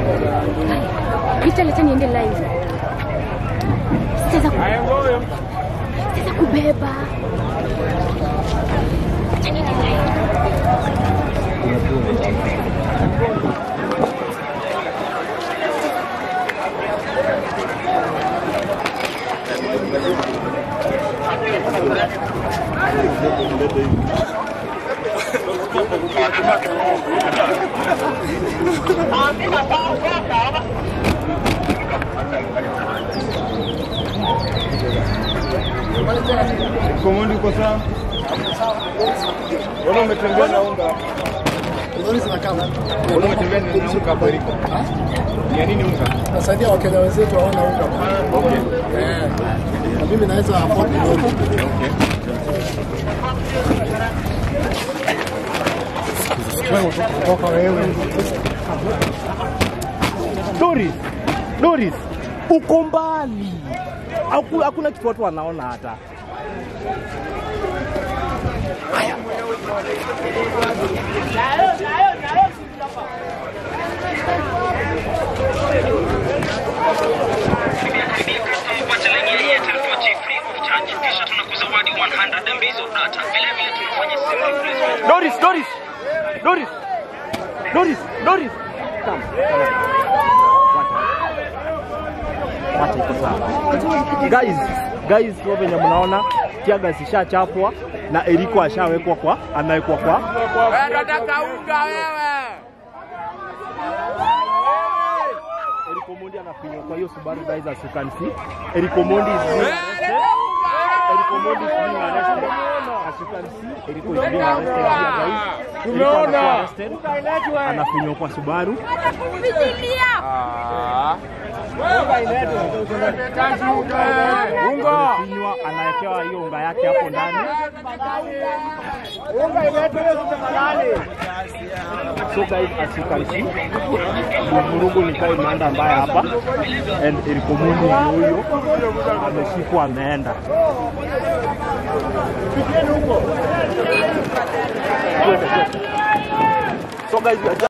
Picha leta niende live. Sitaweza ku- sitaweza kubeba. Acha niende live. Komondi uko sawa? Mbona umetembea na unga? Mbona umetembea na unga hapo Eriko? Ni ya nini unga? Nasaidia Wakenya wenzetu hawana unga. Eh, na mimi naweza afford kidogo. Kutoka wewe. Doris, Doris, uko mbali, Haku- hakuna kitu watu wanaona hata. Pata laini ya Airtel 4G free of charge, kisha tunakuzawadi 100 MB of data. Vile vile tunafanya sim replacement. Doris, Doris, Doris, Doris, Doris. Come, come on. Wacha iko sawa. Guys, guys, sio venye mnaona Tiaga zishachapwa na Eriko ashawekwa kwa anawekwa kwa Eriko Mondi anafinywa kwa hiyo Subaru guys as you can see. Eriko Mondi is being arrested. Eriko Mondi is being arrested. As you can see, Eriko is being arrested here guys. Eriko anakuwa arrested. Anafinywa kwa Subaru. Amefinywa, anawekewa hiyo unga yake hapo ndani. So guys, as you can see, vurugu ni kama imeenda mbaya hapa and Eriko Mondi ndio huyo ameshikwa ameenda. So guys, we are just